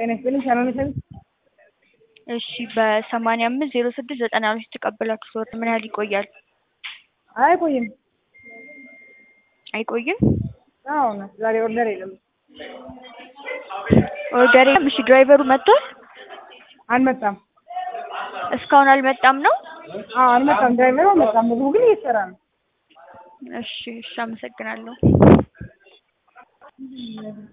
ጤና ይስጥልኝ ሰላም ነሽ? እሺ በሰማንያ አምስት ዜሮ ስድስት ዘጠና ሁለት የተቀበላችሁት ወር ምን ያህል ይቆያል? አይቆይም። አይቆይም? አዎ ነው። ዛሬ ኦርደር የለም። ኦርደር የለም። እሺ ድራይቨሩ መጥቷል? አልመጣም። እስካሁን አልመጣም ነው? አዎ አልመጣም። ድራይቨሩ አልመጣም። ምግቡ ግን እየተሰራ ነው። እሺ እሺ አመሰግናለሁ።